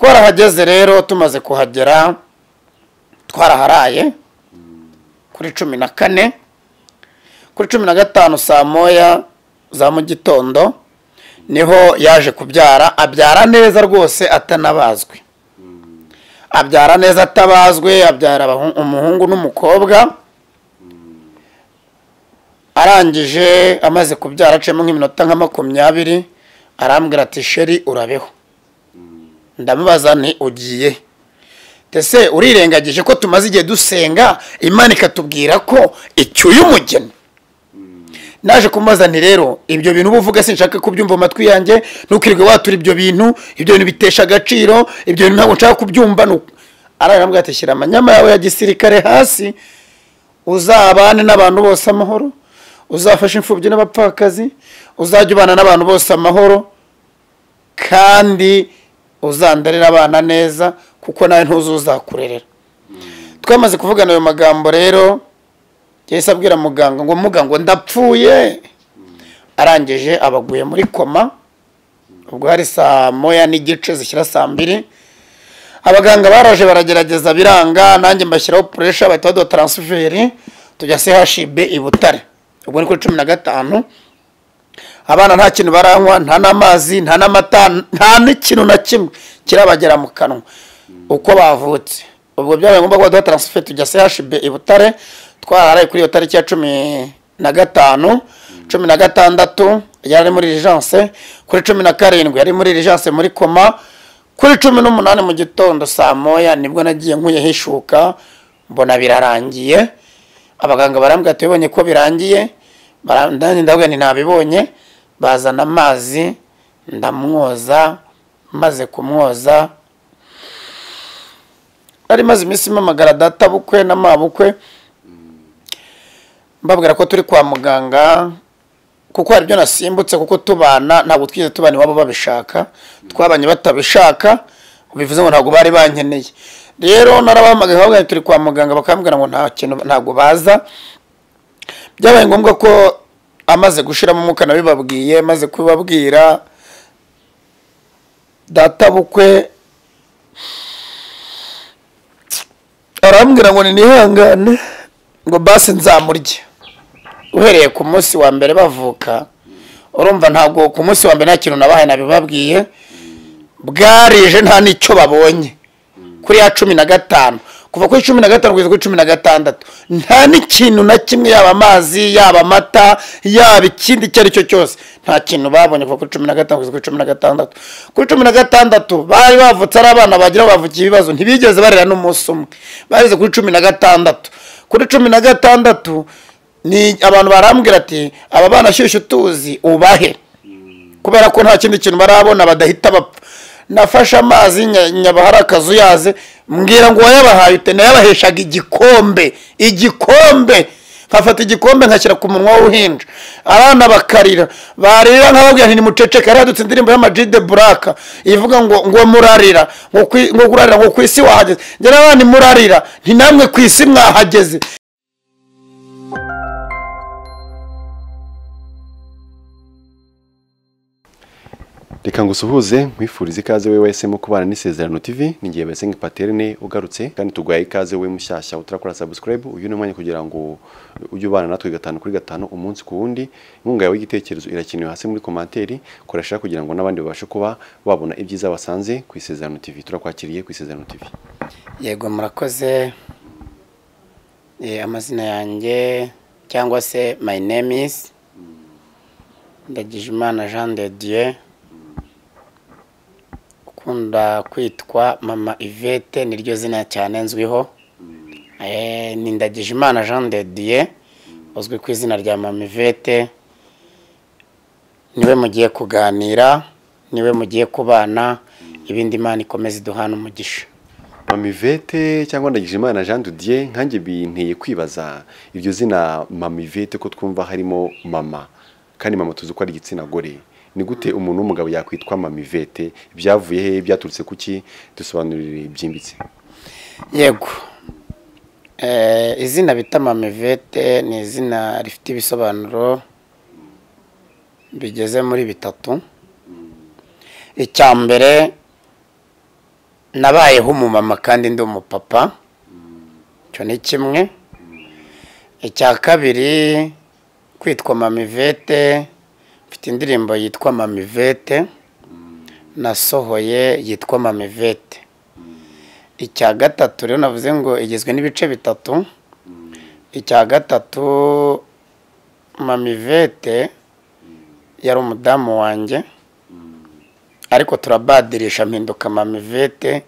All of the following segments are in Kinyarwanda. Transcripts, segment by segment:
twarahageze rero tumaze kuhagera twaraharaye kuri cumi na kane kuri cumi na gatanu saa moya za mu gitondo niho yaje kubyara abyara neza rwose atanabazwe abyara neza atabazwe abyara abahu- umuhungu n'umukobwa arangije amaze kubyara aciyemo nk'iminota nka makumyabiri arambwira ati sheri urabeho ndamubaza nti ugiye he?" ese urirengagije ko tumaze igihe dusenga imana ikatubwira ko icyuye umugeni naje kumubaza nti rero ibyo bintu uba uvuga sinshaka kubyumva mu matwi yanjye ntukirirwe watura ibyo bintu ibyo bintu bitesha agaciro ibyo bintu ntabwo nshaka kubyumva nu- ararambwira ati shyira amanyama yawe ya gisirikare hasi uzabane n'abantu bose amahoro uzafashe imfubyi n'abapfakazi uzajya ubana n'abantu bose amahoro kandi uzandarira abana neza kuko nawe ntuzuzakurerera twamaze kuvugana ayo magambo rero yahise abwira muganga ngo muga ngo ndapfuye arangije abaguye muri koma ubwo hari saa moya n'igice zishyira saa mbiri abaganga baraje baragerageza biranga nanjye mbashyiraho puresha bahita baduha taransiferi tujya chib i butare ubwo ni kuri cumi na gatanu abana nta kintu baranywa nta n'amazi nta n'amata nta n'ikintu na kimwe kirabagera mu kanwa uko bavutse ubwo byabaye ngombwa ko baduha taransiferi tujya chb i butare twararaye kuri iyo tariki ya cumi na gatanu cumi na gatandatu yari muri rigence kuri cumi na karindwi yari muri rigence muri koma kuri cumi n'umunani mu gitondo saa moya nibwo nagiye nkuyeho ishuka mbona birarangiye abaganga barambwira ati "Wabonye ko birangiye Bara- ndani ndavuga nti ntabibonye bazana amazi ndamwoza maze kumwoza ari maze iminsi mpamagara data bukwe na ma bukwe mbabwira ko turi kwa muganga kuko hari ibyo nasimbutse kuko tubana ntabwo twigeze tubana iwabo babishaka twabanye batabishaka bivuze ngo ntabwo bari bankeneye rero narabahamagaye bavuga ngo turi kwa muganga bakambwira ngo nta kintu ntabwo baza byabaye ngombwa ko amaze gushiramo umwuka nabibabwiye maze kubibabwira data bukwe arambwira ngo ninihangane ngo basi nzamurye uhereye ku munsi wa mbere bavuka urumva ntabwo ku munsi wa mbere nta kintu nabahaye nabibabwiye bwarije nta n'icyo babonye kuri ya cumi na gatanu kuva kuri cumi na gatanu kugeza kuri cumi na gatandatu nta n'ikintu na kimwe yaba amazi yaba amata yaba ikindi icyo ari cyo cyose nta kintu babonye kuva kuri cumi na gatanu kugeza kuri cumi na gatandatu kuri cumi na gatandatu bari bavutse ari abana bagira bavukiye ibibazo ntibigeze barera n'umunsi umwe bageze kuri cumi na gatandatu kuri cumi na gatandatu ni abantu barambwira ati aba bana shyushyu tuzi ubahe kubera ko nta kindi kintu barabona badahita bapfa nafashe amazi nya- nyabahari akazu yaze mbwira ngo uwayabahaye ute nayabaheshaga igikombe igikombe nkafata igikombe nkashyira ku munwa w'uhinja abana bakarira barira nkababwira nti nimuceceke yari yadutse indirimbo y'amajide buraka ivuga ngo ngo murarira ngo kwi- ngo kurarira ngo ku isi wahageze njye n'abandi murarira nti namwe ku isi mwahageze reka ngusuhuze nkwifurize ikaze we wahisemo kubana n'isezerano tv ni igihe basenga paterne ugarutse kandi tuguhaye ikaze we mushyashya utarakora subscribe uyu ni umwanya kugira ngo ujye ubana natwe gatanu kuri gatanu umunsi ku wundi inkunga yawe y'igitekerezo irakenewe hasi muri komanteri koresha kugira ngo n'abandi babashe kuba babona ibyiza basanze ku isezerano tv turakwakiriye ku isezerano tv yego murakoze Eh, amazina yanjye cyangwa se my name is ndagijimana jean de dieu ukunda kwitwa mama ivete niryo zina cyane nzwiho Eh, ni ndagijimana jean de dieu uzwi ku izina rya mama ivete niwe mugiye kuganira niwe mugiye kubana ibindi imana ikomeza iduhana umugisha mamivete cyangwa ndagijimana jean dudier nkanjye binteye kwibaza iryo zina mamivete ko twumva harimo mama kandi mama tuzi ko ari igitsina gore ni gute umuntu w'umugabo yakwitwa mamivete byavuye he byaturutse kuki dusobanurire byimbitse yego Eh, izina bita mamivete ni izina rifite ibisobanuro bigeze muri bitatu icya mbere nabayeho umumama kandi ndi umupapa icyo ni kimwe icya kabiri kwitwa mamivete mfite indirimbo yitwa mamivete nasohoye yitwa mamivete icya gatatu rero navuze ngo igizwe n'ibice bitatu icya gatatu mamivete yari umudamu wanjye ariko turabadirisha mpinduka mamivete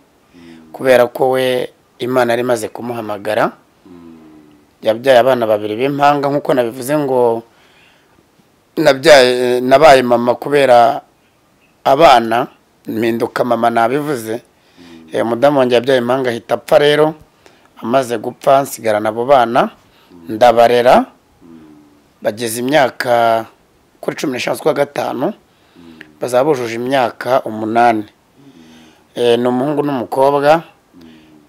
kubera ko we imana yari imaze kumuhamagara yabyaye abana babiri b'impanga nk'uko nabivuze ngo nabyaye nabaye mama kubera abana mpinduka mama nabivuze Eh, umudamu wanjye yabyaye impanga ahita apfa rero amaze gupfa nsigarana abo bana ndabarera bageze imyaka kuri cumi n'eshanu z'ukwa gatanu bazaba bujuje imyaka umunani Eh, ni umuhungu n'umukobwa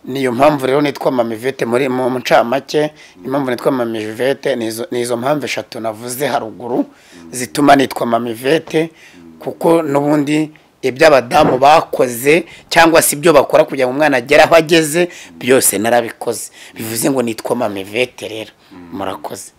niyo mpamvu rero nitwa mamivete muri mu ncamake impamvu nitwa mamivete ni izo- ni izo mpamvu eshatu navuze haruguru zituma nitwa mamivete kuko n'ubundi ibyo abadamu bakoze cyangwa se ibyo bakora kugira ngo umwana agere aho ageze byose narabikoze bivuze ngo nitwa mamivete rero murakoze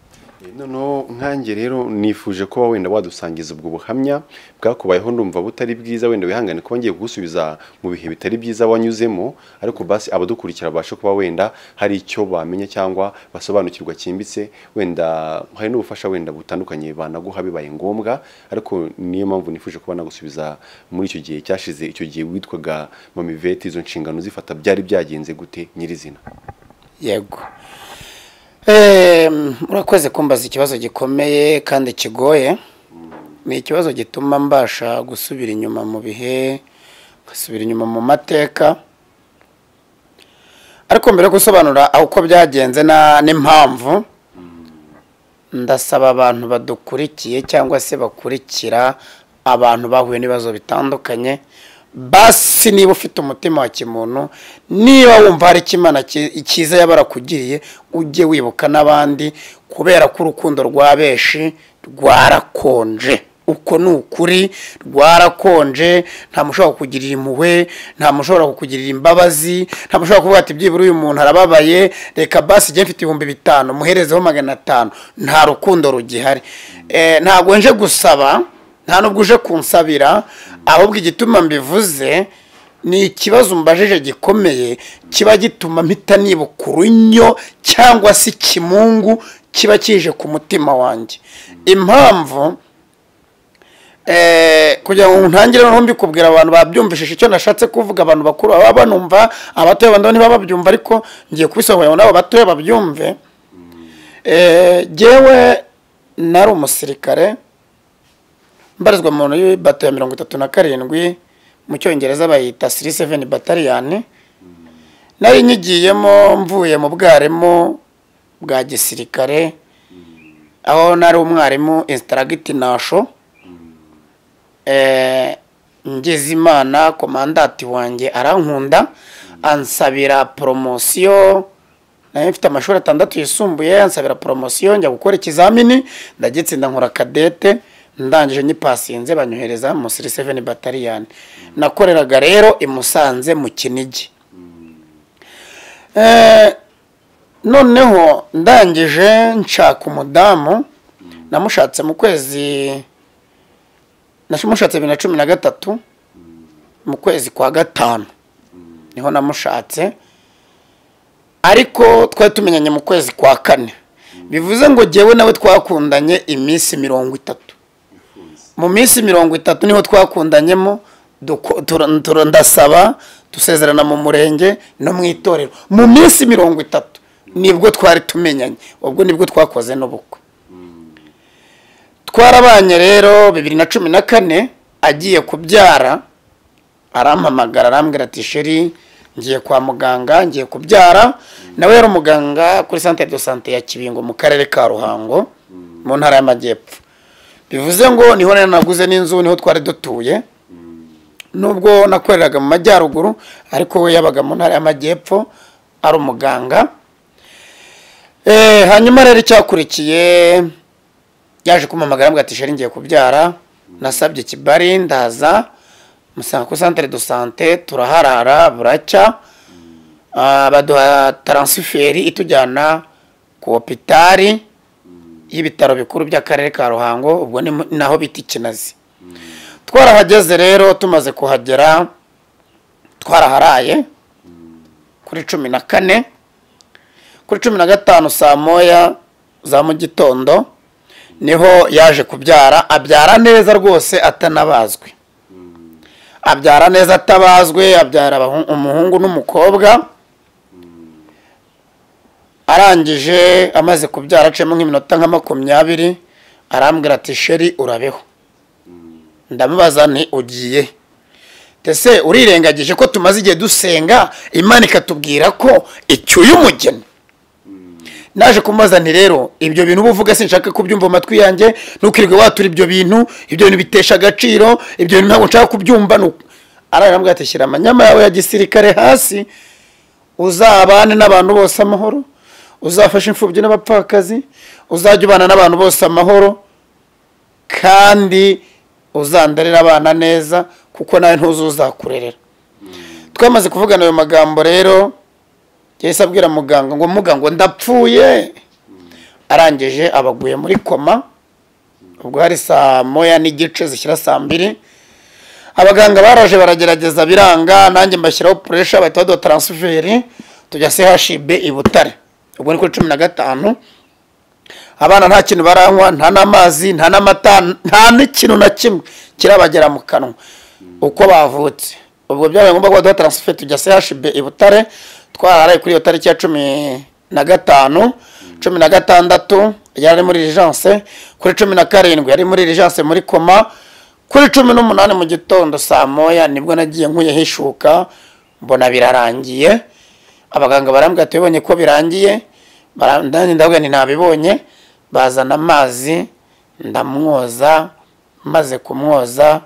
noneho nkange rero nifuje kuba wenda wadusangiza ubwo buhamya bwakubayeho ndumva butari bwiza wenda wihangane kuba ngiye kugusubiza mu bihe bitari byiza wanyuzemo ariko basi abadukurikira babashe kuba wenda hari icyo bamenya cyangwa basobanukirwa cyimbitse wenda hari n'ubufasha wenda butandukanye banaguha bibaye ngombwa ariko niyo mpamvu nifuje kuba nagusubiza muri icyo gihe cyashize icyo gihe witwaga mamivete izo nshingano zifata byari byagenze gute nyirizina yego Em, murakoze kumbaza ikibazo gikomeye kandi kigoye ni ikibazo gituma mbasha gusubira inyuma mu bihe ngasubira inyuma mu mateka ariko mbere yo gusobanura aho uko byagenze na- n'impamvu ndasaba abantu badukurikiye cyangwa se bakurikira abantu bahuye n'ibibazo bitandukanye basi niba ufite umutima wa kimuntu niba wumva hari icyo imana ki- icyiza yaba yarakugiriye ujye wibuka n'abandi kubera ko urukundo rwa benshi rwarakonje uko ni ukuri rwarakonje nta muntu ushobora kukugirira impuhwe nta muntu ushobora kukugirira imbabazi nta muntu ushobora kuvuga ati byibura uyu muntu arababaye reka basi njye mfite ibihumbi bitanu muherezeho magana atanu nta rukundo rugihari Eh, ntabwo nje gusaba nta nubwo uje kunsabira ahubwo igituma mbivuze ni ikibazo umbajije gikomeye kiba gituma mpita nibuka urunyo cyangwa se ikimungu kiba kije ku mutima wanjye impamvu eh, kugira ngo ntangire noneho mbikubwira abantu babyumvishije icyo nashatse kuvuga abantu bakuru baba banumva abatoya bandabo ntibababyumva ariko ngiye kubisobanurira ngo nabo batoya babyumve Eh, jyewe nari umusirikare mbarizwa mu nzu y'ibata ya mirongo itatu na karindwi mu cyongereza bayita siri seveni bataliyani nari nyigiyemo mvuye mu bwarimu bwa gisirikare aho nari umwarimu instaragiti nasho eh, ngeze imana komandati wanjye arankunda ansabira poromosiyo nayo mfite amashuri atandatu yisumbuye ansabira poromosiyo njya gukora ikizamini ndagitsinda nkora kadete ndangije nyipasinze banyohereza mu siri seveni bataliyani nakoreraga rero i musanze mu kinigi Eh, noneho ndangije nshaka umudamu namushatse mu kwezi namushatse bibiri na cumi na gatatu mu kwezi kwa gatanu niho namushatse ariko twari tumenyanye mu kwezi kwa kane bivuze ngo jyewe nawe twakundanye iminsi mirongo itatu mu minsi mirongo itatu niho twakundanyemo duko- tura- tura- ndasaba dusezerana mu murenge no mu itorero mu minsi mirongo itatu nibwo twari tumenyanye ubwo nibwo twakoze n'ubukwe twarabanye rero bibiri na cumi na kane agiye kubyara arampamagara arambwira ati sheri ngiye kwa muganga ngiye kubyara nawe yari umuganga kuri santere de sante ya kibingo mu karere ka ruhango mu ntara y'amajyepfo bivuze ngo niho rero naguze n'inzu niho twari dutuye nubwo nakoreraga mu majyaruguru ariko we yabaga mu ntara y'amajyepfo ari umuganga Eh, hanyuma rero icyakurikiye yaje kumpamagara ambwira ati sheri ngiye kubyara nasabye kibari ndaza musanga ku centre de sante turaharara buracya Ah, baduha taransiferi itujyana ku hopitari y'ibitaro bikuru by'akarere ka ruhango ubwo ni mu- naho bita ikinazi twarahageze rero tumaze kuhagera twaraharaye kuri cumi na kane kuri cumi na gatanu saa moya za mu gitondo niho yaje kubyara abyara neza rwose atanabazwe abyara neza atabazwe abyara abahun- umuhungu n'umukobwa arangije amaze kubyara aciyemo nk'iminota nka makumyabiri arambwira ati sheri urabeho ndamubaza ni ugiye he?" ese urirengagije ko tumaze igihe dusenga imana ikatubwira ko icyuye umugeni naje kumubaza nti rero ibyo bintu uba uvuga sinshaka kubyumva mu matwi yanjye ntukirirwe watura ibyo bintu ibyo bintu bitesha agaciro ibyo bintu ntabwo nshaka kubyumva nu- ararambwira ati shyira amanyama yawe ya gisirikare hasi uzabane n'abantu bose amahoro uzafashe imfubyi n'abapfakazi uzajya ubana n'abantu bose amahoro kandi uzandarira abana neza kuko nawe ntuzuzakurerera twamaze kuvugana ayo magambo rero yahise abwira muganga ngo muga ngo ndapfuye arangije abaguye muri koma ubwo hari saa moya n'igice zishyira saa mbiri abaganga baraje baragerageza biranga nanjye mbashyiraho puresha bahita baduha taransiferi tujya chib i butare ubwo ni kuri cumi na gatanu abana nta kintu baranywa nta n'amazi nta n'amata nta n'ikintu na kimwe kirabagera mu kanwa uko bavutse ubwo byabaye ngombwa ko baduha taransiferi tujya chib i butare twararaye kuri iyo tariki ya cumi na gatanu cumi na gatandatu yari muri rigence kuri cumi na karindwi yari muri rigence muri koma kuri cumi n'umunani mu gitondo saa moya nibwo nagiye nkuyeho ishuka mbona birarangiye abaganga barambwira ati bibonye ko birangiye bara- ndanjye ndavuga nti ntabibonye bazana amazi ndamwoza maze kumwoza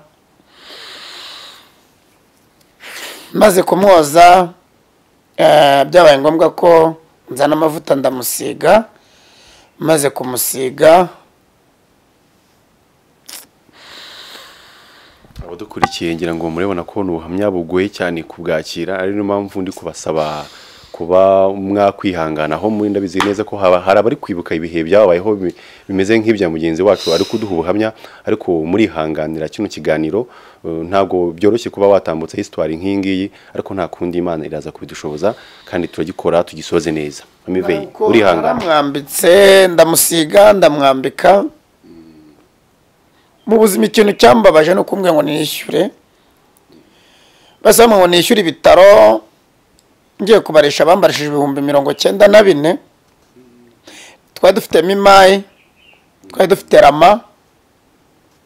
maze kumwoza eh, byabaye ngombwa ko nzana amavuta ndamusiga maze kumusiga abadukurikiye ngira ngo murabona ko ni ubuhamya bugoye cyane kubwakira ari niyo mpamvu ndi kubasaba kuba mwakwihangana aho muri ndabizi neza ko haba hari abari kwibuka ibihe byabayeho bi- bimeze nk'ibya mugenzi wacu ari kuduha ubuhamya ariko murihanganira kino kiganiro eh, ntabwo byoroshye kuba watambutsa hisitwari nk'iyi ngiyi ariko nta kundi imana iraza kubidushoboza kandi turagikora tugisoze neza amiveye Ntabwo urihangana naramwambitse ndamusiga ndamwambika mu buzima ikintu cyambabaje ni ukumbwira ngo nishyure basaba ngo nishyure ibitaro ngiye kubarisha bambarishije ibihumbi mirongo cyenda na bine twari dufitemo imayi twari dufite rama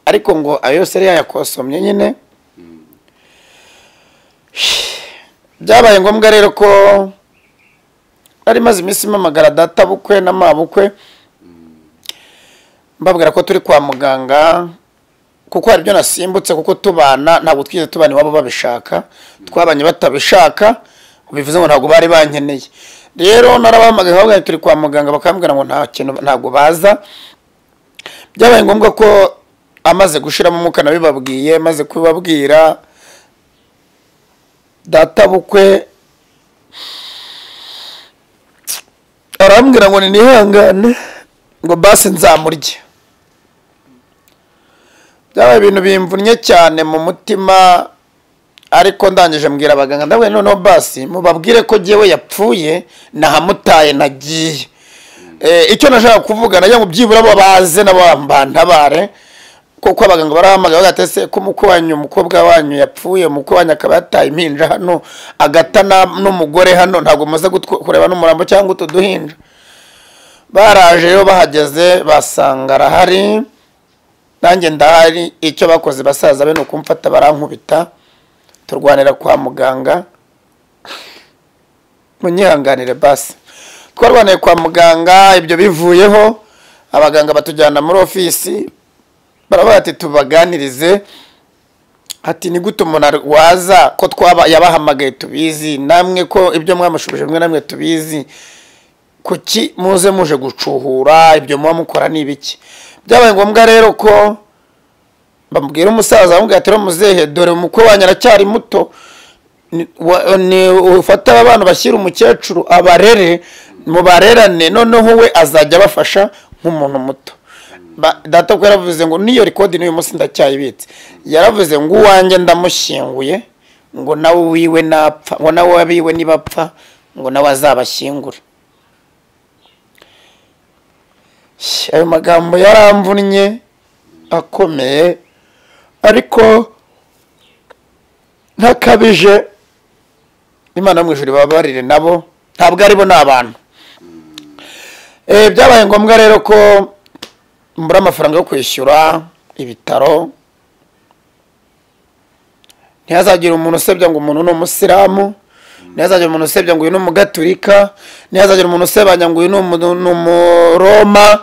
ariko ngo ayo yose yari yayakosomye nyine byabaye ngombwa rero ko nari maze iminsi mpamagara data bukwe na mabukwe mbabwira ko turi kwa muganga kuko hari ibyo nasimbutse kuko tubana ntabwo twigeze tubana iwabo babishaka twabanye batabishaka bivuze ngo ntabwo bari bankeneye rero narabahamagaye babwira turi kwa muganga bakambwira ngo nta kintu ntabwo baza byabaye ngombwa ko amaze gushiramo umwuka nabibabwiye maze kubibabwira data bukwe arambwira ngo ninihangane ngo basi nzamurye byabaye ibintu bimvunnye cyane mu mutima ariko ndangije mbwira abaganga ndabona noneho basi mubabwire ko jyewe yapfuye nahamutaye nagiye Eh, icyo nashaka kuvuga nagira ngo byibura bo baze nabo bantabare kuko abaganga barahamagaye bagatese ko umukwe wanyu umukobwa wanyu yapfuye umukwe wanyu akaba yataye impinja hano agata na- n'umugore hano ntabwo muze gutw- kureba n'umurambo cyangwa utu duhinja baraje rero bahageze basanga arahari nanjye ndahari icyo bakoze basaza be ni ukumfata barankubita turwanira kwa muganga munyihanganire basi twarwaniye kwa muganga ibyo bivuyeho abaganga batujyana muri ofisi baravuga ati tubaganirize ati ni gute umuntu arwaza ko twaba yabahamagaye tubizi namwe ko ibyo mwamushubije mwe namwe tubizi kuki muze muje gucuhura ibyo muba mukora ni ibiki byabaye ngombwa rero ko bamubwira umusaza bamubwira ati muzehe dore umukwe wanyu aracyari muto ni- wa- ni ufate aba bana bashyire umukecuru abarere mubarerane noneho we azajya abafasha nk'umuntu muto Ba- data ko yaravuze ngo n'iyo rekodi n'uyu munsi ndacyayibitse yaravuze ngo uwanjye ndamushyinguye ngo nawe wiwe napfa ngo nawe wabiwe nibapfa ngo nawe azabashyingure Shh, ayo magambo yaramvunnye akomeye ariko ntakabije imana yo mu ijuru ibabarire nabo ntabwo aribo ni abantu Eh, byabaye ngombwa rero ko mbura amafaranga yo kwishyura ibitaro ntihazagire umuntu usebya ngo umuntu ni umusilamu ntihazagire umuntu usebya ngo uyu ni umugaturika ntihazagire umuntu usebanya ngo uyu ni umu- ni umuroma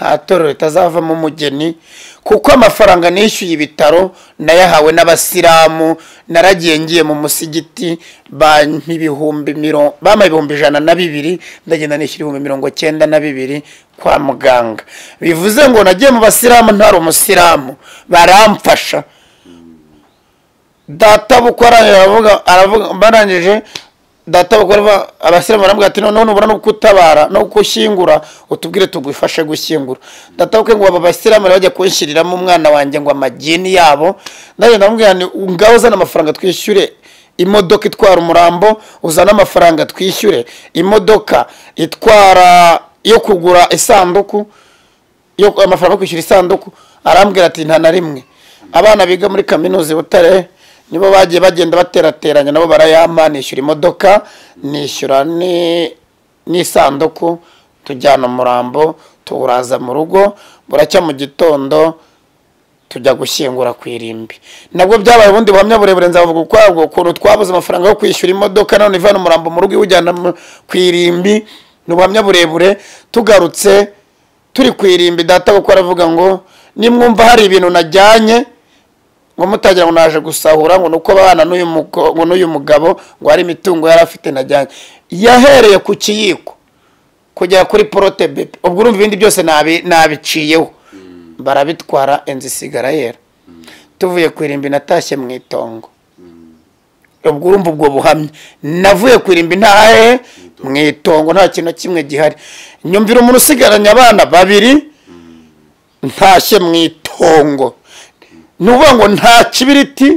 nta torero ritazavamo umugeni kuko amafaranga nishyuye ibitaro nayahawe n'abasilamu naragiye ngiye mu musigiti bampa ibihumbi miro- bampa ibihumbi ijana na bibiri ndagenda nishyura ibihumbi mirongo cyenda na bibiri kwa muganga bivuze ngo nagiye mu basilamu ntari umusilamu baramfasha data bukora aravuga aravuga barangije data bukora abasiramu baramubwira ati noneho nubura no kutabara no gushyingura utubwire tugufashe gushyingura data bukwe ngo aba basiramu bajya kunshyiriramo umwana wanjye ngo amagini yabo ndagenda amubwira ni ngaho uzana amafaranga twishyure imodoka itwara umurambo uzana amafaranga twishyure imodoka itwara yo kugura isanduku yo amafaranga yo kwishyura isanduku arambwira ati nta na rimwe abana biga muri kaminuza i butare nibo bagiye bagenda baterateranya nabo barayampa nishyura imodoka nishyura ni- n'isanduku tujyana umurambo tuwuraza mu rugo buracya mu gitondo tujya gushyingura ku irimbi nabwo byabaye ubundi buhamya burebure nzavuga ukwabwo ukuntu twabuze amafaranga yo kwishyura imodoka none ivana umurambo mu rugo iwujyana mu- ku irimbi ni ubuhamya burebure tugarutse turi ku irimbi data kuko aravuga ngo nimwumva hari ibintu najyanye ngo mutagira ngo naje gusahura ngo nuko abana n'uyu muko- ngo n'uyu mugabo ngo hari imitungo yari afite najyanye yahereye ku kiyiko kugera kuri porote bebe ubwo urumva ibindi byose nabi- nabiciyeho barabitwara inzu isigara yera tuvuye ku irimbi natashye mu itongo ubwo urumva ubwo buhamya navuye ku irimbi ntahe mu itongo nta kintu na kimwe gihari nyumvira umuntu usigaranye abana babiri ntashye mu itongo ni ukuvuga ngo nta kibiriti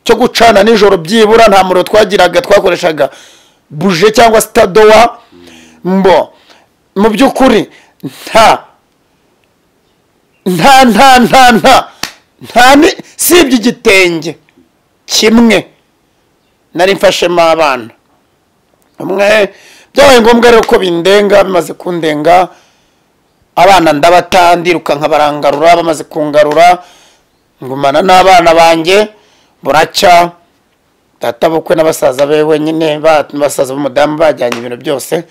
cyo gucana nijoro byibura nta muriro twagiraga twakoreshaga buje cyangwa sitadowa mbo mu by'ukuri nta nta nta nta nta nta ni si igitenge kimwe nari mfashemo abana umwe byabaye ngombwa rero ko bindenga bimaze kundenga abana ndabatandiruka nkabarangarura bamaze kungarura ngumana n'abana banjye buracya data bukwe na basaza be wenyine ba- basaza b'umudamu bajyanye ibintu byose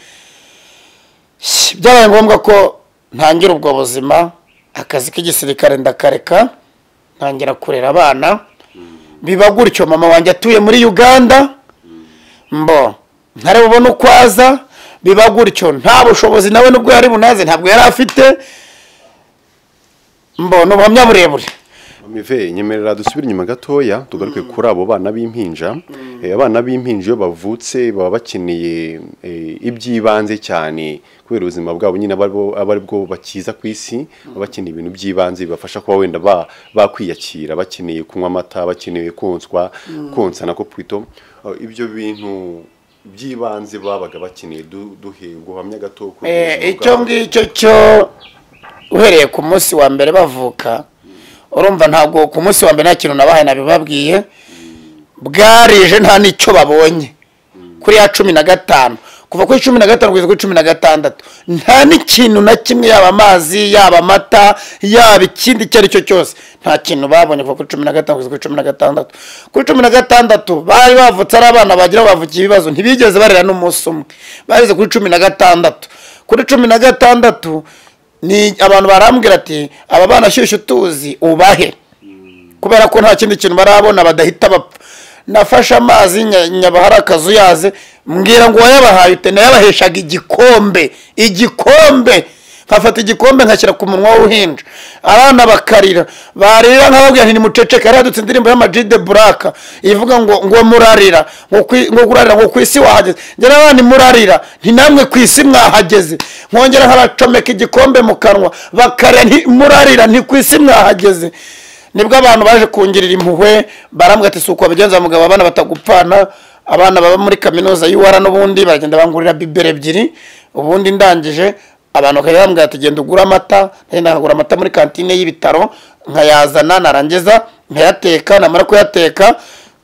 Shh, byabaye ngombwa ko ntangira ubwo buzima akazi k'igisirikare ndakareka ntangira kurera abana biba gutyo mama wanjye atuye muri uganda mbo ntareba ubona uko aza biba gutyo nta bushobozi nawe nubwo yari bunaze ntabwo yari afite mbo ni ubuhamya burebure Mive nyemerera dusubire inyuma gatoya tugaruke kuri abo bana b'impinja Eh, abana b'impinja iyo bavutse baba bakeneye eh, iby'ibanze cyane kubera ubuzima bwabo nyine aba aribo- aba aribwo bakiza ku isi baba bakeneye ibintu by'ibanze bibafasha kuba wenda ba- bakwiyakira bakeneye kunywa amata bakeneye konswa konsa nako pwito Eh, ibyo bintu by'ibanze babaga bakeneye du- duhe ubuhamya gato kuri Eh, ubuzima icyo bwabo. ngicyo cyo uhereye ku munsi wa mbere bavuka urumva ntabwo ku munsi wa mbere nta kintu nabahaye nabibabwiye bwarije nta n'icyo babonye kuri ya cumi na gatanu kuva kuri cumi na gatanu kugeza kuri cumi na gatandatu nta n'ikintu na kimwe yaba amazi yaba amata yaba ikindi icyo ari cyo cyose nta kintu babonye kuva kuri cumi na gatanu kugeza kuri cumi na gatandatu kuri cumi na gatandatu bari bavutse ari abana bagira ngo bavukiye ibibazo ntibigeze barera n'umunsi umwe bageze kuri cumi na gatandatu kuri cumi na gatandatu ni abantu barambwira ati aba bana shyushyu tuzi ubahe kubera ko nta kindi kintu barabona badahita bapfa nafashe amazi nya- nyabahara akazuyaze mbwira ngo uwayabahaye ute nayabaheshaga igikombe igikombe nkafata igikombe nkashyira ku munwa w'uhinja abana bakarira barira nkababwira nti nimuceceke yari yadutse indirimbo y'amajide buraka ivuga ngo ngo murarira ngo kwi- ngo kurarira ngo ku isi wahageze njye n'abandi murarira nti namwe ku isi mwahageze nkongera nkabacomeka igikombe mu kanwa bakarira nti murarira nti ku isi mwahageze nibwo abantu baje kungirira impuhwe barambwira ati si uko babigenza mugabo abana batagupfana abana baba muri kaminuza y'uwara n'ubundi baragenda bangurira bibero ebyiri ubundi ndangije abantu bakajya bambwira ati genda ugure amata nagenda nkagura amata muri kantine y'ibitaro nkayazana narangiza nkayateka namara kuyateka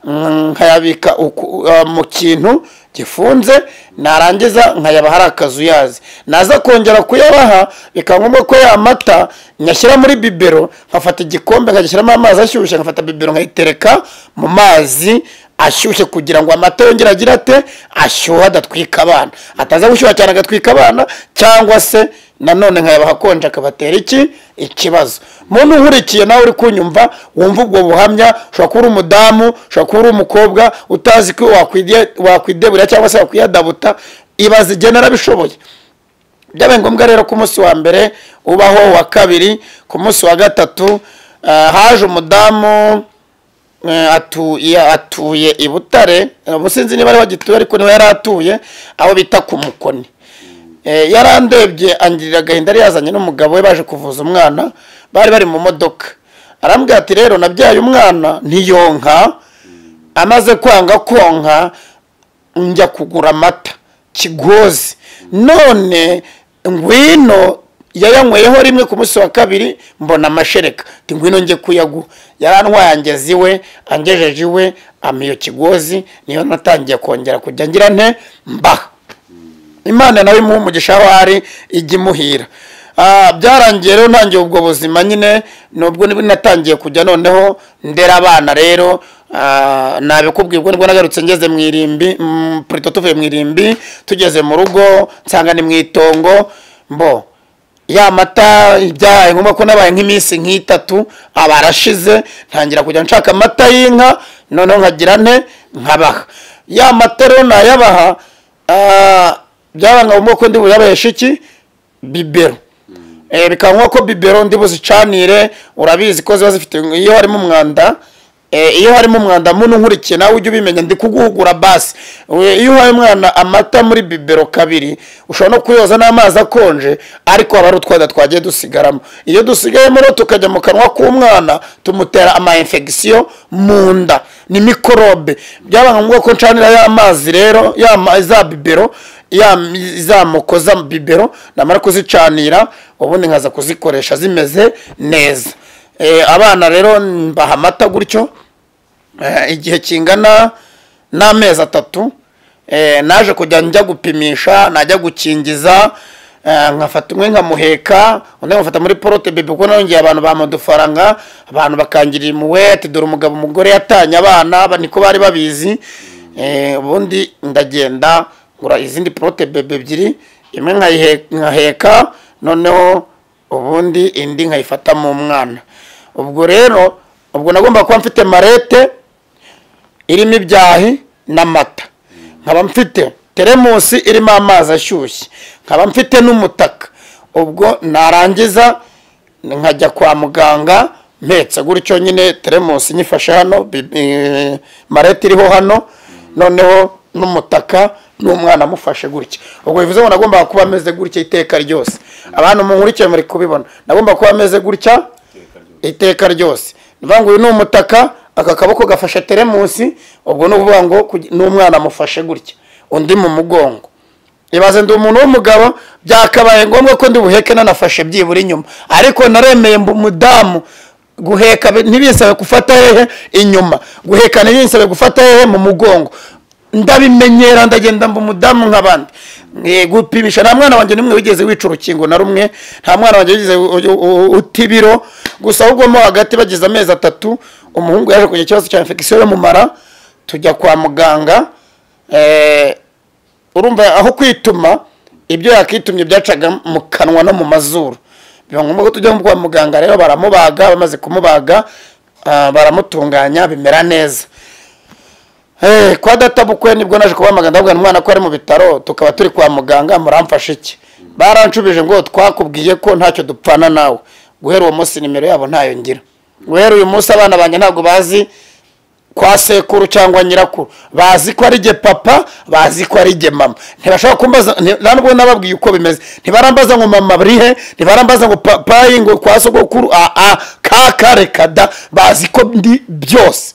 mm, nkayabika uku- ah, mu kintu gifunze narangiza nkayabaha hari akazu yazi naza kongera kuyabaha bikaba ngombwa ko ya mata nyashyira muri bibero nkafata igikombe nkagishyiramo amazi ashyushye nkafata bibero nkayitereka mu mazi ashyushye kugira ngo amata yongere agire ate ashyuha adatwika abana ataza gushyuha cyane agatwika abana cyangwa se nanone nkayabaha akonje akabatera iki ikibazo muntu nkurikiye nawe uri kunyumva wumva ubwo buhamya ushobora kuba uri umudamu ushobora kuba uri umukobwa utazi ko wakwide- wakwideburira cyangwa se wakwiyadabuta ibaze igihe narabishoboye byabaye ngombwa rero ko umunsi wa mbere ubaho wa kabiri ku munsi wa gatatu ah, haje umudamu eh, atuye atuye i butare ubu sinzi niba ariho agituye ariko niho yari atuye aho bita ku mukoni Eh, yarandebye angirira agahinda yari yazanye n'umugabo we baje kuvuza umwana bari bari mu modoka arambwira ati rero nabyaye umwana ntiyonka amaze kwanga konka njya kugura amata kigozi none ngwino yayanyweyeho rimwe ku munsi wa kabiri mbona amashereka Ati ngwino njye kuyaguha yarantwaye angeza iwe angejeje iwe amiyo kigozi niyo natangiye kongera kujya ngira nte mbaha imana nawe imuha umugisha aho ari ijya imuhira Ah, byarangiye rero ntangiye ubwo buzima nyine nubwo nibwo natangiye kujya noneho ndera abana rero ah, nabikubwira ubwo nibwo nagarutse ngeze mu irimbi mm, Plateau tuvuye mu irimbi tugeze mu rugo nsanga ni mu itongo mbo ya mata ibyaye ngombwa ko nabaye nk'iminsi nk'itatu aba arashize ntangira kujya nshaka amata y'inka noneho nkagira nte nkabaha ya mata rero nayabaha ah, byabanga ngombwa ko ndi buyabaheshe iki bibero Eh, bikaba ngombwa ko bibero ndi buzicanire urabizi ko ziba zifite iyo harimo umwanda eh, iyo harimo umwanda muntu nkurikiye nawe ujye ubimenya ndi kuguhugura basi We- iyo uhaye umwana amata muri bibero kabiri ushobora no kuyoza n'amazi akonje ariko haba hari utwada twagiye dusigaramo iyo dusigayemo rero tukajya mu kanwa k'umwana tumutera ama infection mu nda ni mikorobe byaba ngombwa ko ncanira ya mazi rero ya ma- za bibero ya zamoko za bibero namara kuzicanira ubundi nkaza kuzikoresha zimeze neza Eh, abana rero mbaha amata gutyo Eh, igihe kingana n'amezi atatu eh, naje kujya njya gupimisha najya gukingiza eh, nkafata umwe nkamuheka undi nkafata muri porote bebe kuko nongeye abantu bampa udufaranga abantu bakangirira imuwe ati dore umugabo umugore yatanye abana ba- niko bari babizi Eh, ubundi ndagenda ngura izindi porote bebe ebyiri imwe nkayihe- nkaheka noneho ubundi indi nkayifata mu mwana ubwo rero ubwo nagomba kuba mfite marete irimo ibyahi n'amata nkaba mfite teremusi irimo amazi ashyushye nkaba mfite n'umutaka ubwo narangiza nkajya kwa muganga mpetse gutyo nyine teremusi nyifashe hano bi- eh, marete iriho hano noneho n'umutaka n'umwana amufashe gutya ubwo bivuze ngo nagombaga kuba ameze gutya iteka ryose abantu munkurikiye muri kubibona nagomba kuba ameze gutya iteka ryose nivuga ngo uyu ni umutaka aka kaboko gafashe teremusi ubwo ni ukuvuga ngo kugi- n'umwana amufashe gutya undi mu mugongo ibaze ndi umuntu w'umugabo byakabaye ngombwa ko ndi buheke nanafashe byibura inyuma ariko naremeye mba umudamu guheka bi- ntibisabe gufata hehe inyuma guheka ntibisabe gufata hehe mu mugongo ndabimenyera ndagenda mba umudamu nk'abandi Eh, gupimisha nta mwana wanjye n'umwe wigeze wica urukingo na rumwe nta mwana wanjye wigeze u- u- u- uta ibiro gusa ahubwo mo hagati bagize amezi atatu umuhungu yaje kugira ikibazo cya infection yo mu mara tujya kwa muganga eh, urumva aho kwituma ibyo yakitumye byacaga mu kanwa no mu mazuru biba ngombwa ko tujya kwa muganga rero baramubaga bamaze kumubaga ah, baramutunganya bimera neza Eh, kwa databukwe nibwo naje kubamagana ndabwira umwana ko ari mu bitaro tukaba turi kwa muganga muramfashe iki baranshubije ngo twakubwiye ko ntacyo dupfana nawe guhera uwo munsi nimero yabo ntayo ngira guhera uyu munsi abana banjye ntabwo bazi kwa sekuru cyangwa nyirakuru bazi ko ari jye papa bazi ko ari jye mama ntibashobora kumbaza nti- nta nubwo nababwiye uko bimeze ntibarambaza ngo mama bari he ntibarambaza ngo papayi ngo kwa sogokuru a a kaka reka da bazi ko ndi byose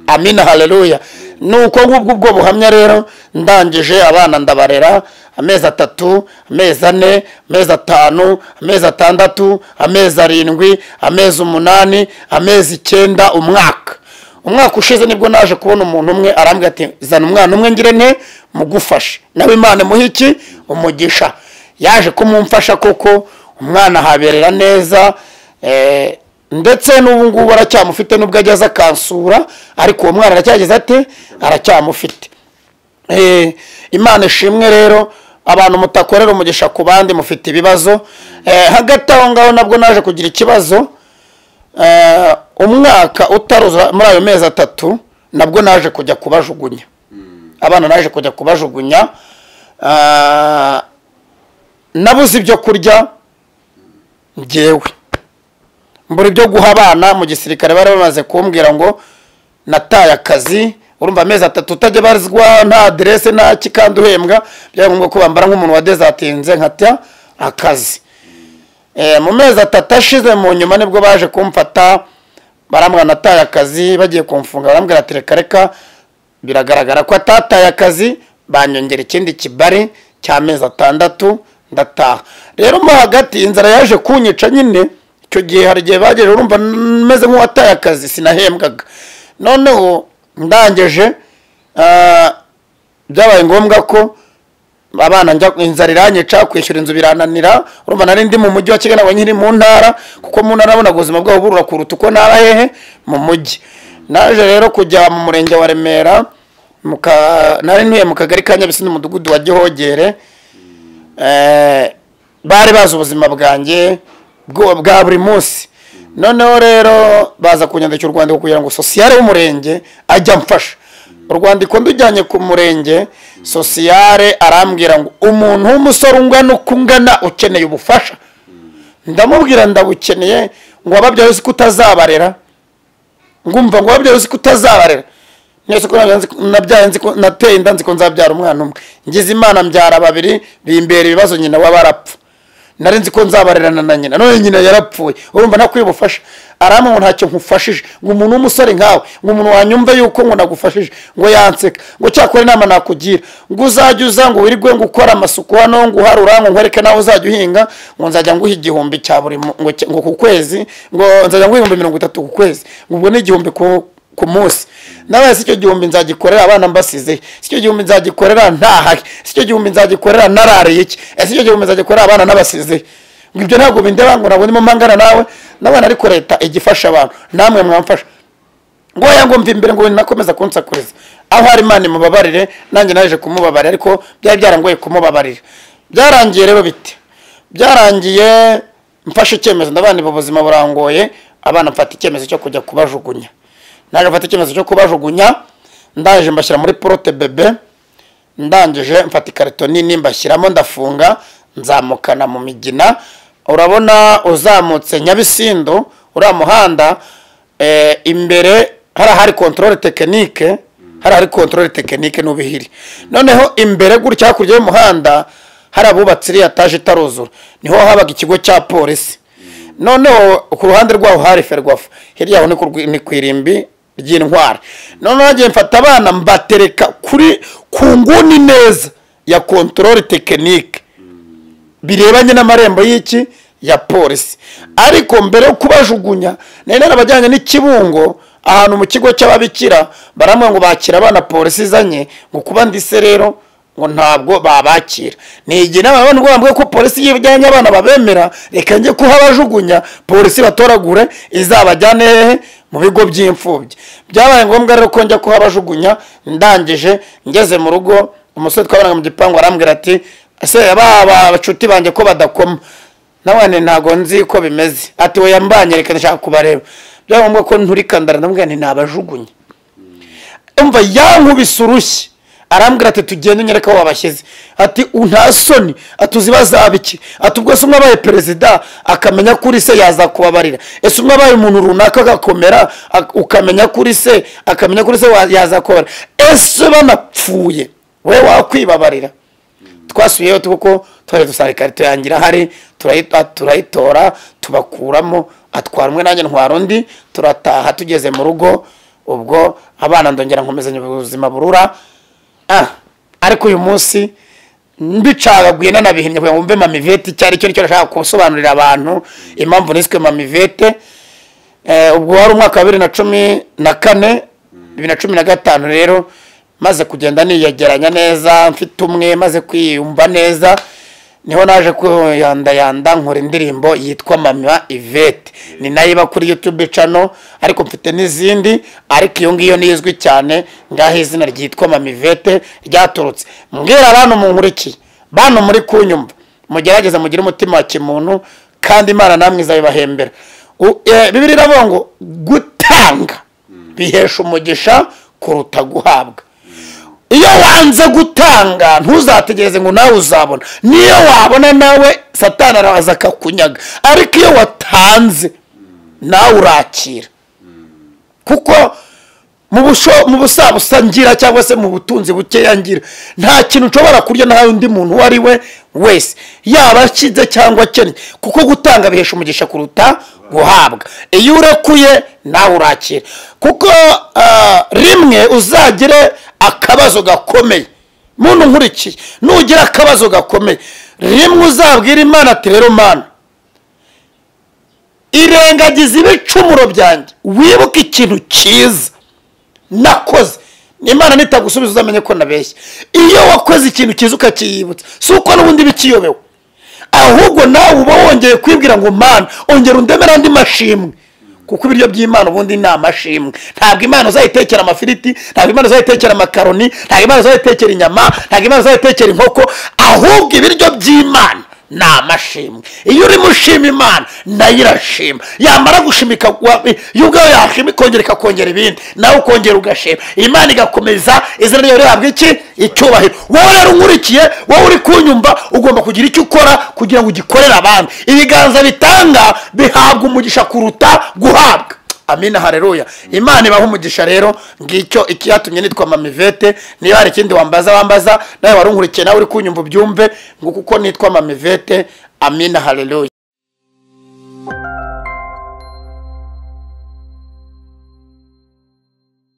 amina haleluya nuko ngubwo ubwo buhamya rero ndangije abana ndabarera amezi atatu amezi ane amezi atanu amezi atandatu amezi arindwi amezi umunani amezi icyenda umwaka umwaka ushize nibwo naje kubona umuntu umwe arambwira ati zana umwana umwe ngire nte mugufashe nawe imana imuha iki umugisha yaje kumumfasha koko umwana ahaberera neza eh, ndetse n'ubu ngubu aracyamufite n'ubwo ageze akansura ariko uwo mwana aracyageze ate aracyamufite Eh, imana ishimwe rero abantu mutakorera umugisha ku bandi mufite ibibazo Eh, hagati aho ngaho nabwo naje kugira ikibazo Eh, umwaka utaruzura muri ayo mezi atatu nabwo naje kujya kubajugunya abana naje kujya kubajugunya Ah, nabuze ibyo kurya njyewe mbura ibyo guha abana mu gisirikare bari bamaze kumbwira ngo nataye akazi urumva amezi atatu utajya barizwa nta aderese nta kikandi uhembwa byari ngombwa ko bambara nk'umuntu wadezatinze nkata akazi Eh, mu mezi atatu ashize mu nyuma nibwo baje kumfata barambwira nataye akazi bagiye kumfunga barambwira ati reka reka biragaragara ko atataye akazi banyongera ikindi kibari cy'amezi atandatu ndataha rero mo hagati inzara yaje kunyica nyine icyo gihe hari igihe bagejeje urumva meze nk'uwataye akazi sinahembwaga noneho ndangije ah, byabaye ngombwa ko abana njya inzara iranyica kwishyura inzu birananira urumva nari ndi mu mujyi wa kigali ntabwo nkiri mu ntara kuko mu ntara nabonaga ubuzima bwabo burura kuruta uko ntara hehe mu mujyi naje rero kujya mu murenge wa remera mu ka- nari ntuye mu kagari ka nyabisi n'umudugudu wa gihogere Eh, bari bazi ubuzima bwanjye bwo- bwa buri munsi noneho rero baza kunyandikira urwandiko kugira ngo sosiyale w'umurenge ajya amfasha urwandiko ndujyanye ku murenge sosiyale arambwira ngo umuntu w'umusore ungana uko ungana ukeneye ubufasha ndamubwira ndabukeneye ngo wababyaye uzi ko utazabarera ngumva ngo wabyaye uzi ko utazabarera nese ko nabyaye nzi ko- nabyaye nzi ko nateye inda nzi ko nzabyara umwana umwe ngize imana mbyara babiri bimbera ibibazo nyina waba arapfa nari nzi ko nzabarerana na nyina none nyina yarapfuye urumva ntakwiye ubufasha aramwe ngo ntacyo nkufashije ngo umuntu w'umusore nkawe ngo umuntu wanyumve yuko ngo nagufashije ngo yanseka ngo cyakora inama nakugira ngo uzajya uza ngo wirigwe ngo ukora amasuku hano ngo uharura ngo nkwereke nawe uzajya uhinga ngo nzajya nguha igihumbi cya buri mu- ngo cya- ngo ku kwezi ngo nzajya nguha ibihumbi mirongo itatu ku kwezi ngo ubwo ni igihumbi ku ku munsi nawe si icyo gihumbi nzagikorera abana mbasize si icyo gihumbi nzagikorera ntahahe si icyo gihumbi nzagikorera narariye iki Eh, si icyo gihumbi nzagikorera abana nabasize ngo ibyo ntabwo bindeba ngo ntabwo ndimo mpangana nawe n'abana ariko leta ijya ifasha abantu namwe mwamfasha ngo oya ngo mva imbere ngo nakomeza kunsakuriza aho hari imana imubabarire nanjye naje kumubabarira ariko byari byarangoye kumubabarira byarangiye rero bite byarangiye mfashe icyemezo ndabana ubu buzima burangoye abana mfata icyemezo cyo kujya kubajugunya naje mfata icyemezo cyo kubajugunya ndaje mbashyira muri porote bebe ndangije mfata ikarito nini mbashyiramo ndafunga nzamukana mu migina urabona uzamutse nyabisindo uriya muhanda eh, imbere hari ahari kontorore tekinike hari ahari kontorore tekinike n'ubihiri noneho imbere gutya hakurya y'umuhanda hari abubatse iriya taje itaruzura niho habaga ikigo cya polisi noneho ku ruhande rwaho hari ferwafa hirya yaho ni ku rwi- ni ku irimbi ry'intwari noneho nagiye mfata abana mbatereka kuri ku nguni neza ya kontorore tekinike birebanye n'amarembo y'iki ya polisi ariko mbere yo kubajugunya nari narabajyanye n'ikibungo ahantu mu kigo cy'ababikira baramwe ngo bakira abana polisi izanye ngo kuba ndise rero ngo ntabwo babakira nigiye n'abantu bambwiye ko polisi iyo ijyanye abana babemera reka njye kuhabajugunya polisi batoragure izabajyane hehe mu bigo by'imfubyi byabaye ngombwa rero ko njya kuhabajugunya ndangije ngeze mu rugo umusore twabanaga mu gipangu arambwira ati ese baba bacuti banjye ko badakoma nawe ntabwo nzi ko bimeze ati we yambanye reka ndashaka kubareba byaba ngombwa ko nturikandara ndamubwira nti nabajugunye umva yankubise urushyi arambwira ati tugende unyereka aho wabashyize ati "U- nta soni ati uzi bazaba iki ati ubwo se umwe abaye perezida akamenya kuri se yazakubabarira ese umwe abaye umuntu runaka agakomera ak- ukamenya kuri se akamenya kuri se wa- yazakubabarira ese banapfuye we wakwibabarira twasubiyeyo kuko twari dusanga ikarito yanjye irahari turayi- turayitora tubakuramo atwara umwe nanjye ntwara undi turataha tugeze mu rugo ubwo abana ndongera nkomezanya ubuzima burura Ah, ariko uyu munsi mbicagaguye nanabihimye kugira ngo mbe mamivete icyo ari cyo nicyo nashaka gusobanurira abantu impamvu niswe mamivete Eh, ubwo wari umwaka wa bibiri na cumi na kane bibiri na cumi na gatanu rero maze kugenda niyegeranya neza mfite umwe maze kwiyumva neza niho naje kuyandayanda nkora indirimbo yitwa mama ivete ni nayo iba kuri youtube cano ariko mfite n'izindi ariko iyo ngiyo ni izwi cyane ngaho izina ryitwa mama ivete ryaturutse mbwira abantu munkurikiye bantu muri kunyumva mugerageze mugire umutima wa kimuntu kandi imana namwe izabibahembera U- eh, bibiri iravuga ngo gutanga bihesha umugisha kuruta guhabwa iyo wanze gutanga ntuzategereze ngo nawe uzabona niyo wabona nawe satani araza akakunyaga ariko iyo watanze nawe urakira kuko mu busho- mu busabusa ngira cyangwa se mu butunzi bukeya ngira nta kintu ushobora kurya nta undi muntu uwo ari we wese yaba akize cyangwa akennye kuko gutanga bihesha umugisha kuruta guhabwa iyo urekuye nawe urakira kuko ah, rimwe uzagire akabazo gakomeye muntu nkurikiye nugira akabazo gakomeye rimwe uzabwira imana ati rero mana irengagiza ibicumuro byanjye wibuke ikintu cyiza nakoze imana nitagusubiza uzamenye ko nabeshya iyo wakoze ikintu cyiza ukakiyibutsa si uko n'ubundi bikiyobewe ahubwo nawe uba wongeye kwibwira ngo mana ongera undemere andi mashimwe kuko ibiryo by'imana ubundi ni amashimwe ntabwo imana uzayitekera amafiriti ntabwo imana uzayitekera amakaroni ntabwo imana uzayitekera inyama ntabwo imana uzayitekera inkoko ahubwo ibiryo by'imana ni amashimwe iyo urimo ushima imana nayo irashima yamara gushimika iyo ubwawe yashima ikongera ikakongera ibindi nawe ukongera ugashima imana igakomeza izina ryawe rihabwa iki icyubahiro wowe rero unkurikiye wowe uri kunyumva ugomba kugira icyo ukora kugira ngo ugikorere abandi ibiganza bitanga bihabwa umugisha kuruta guhabwa amina hareruya imana ibaha umugisha rero ngicyo ikiyatumye nitwa mamivete niyo hari ikindi wambaza wambaza nawe warunkurikiye nawe uri kunyumva ubyumve ngo kuko nitwa mamivete amina hareruya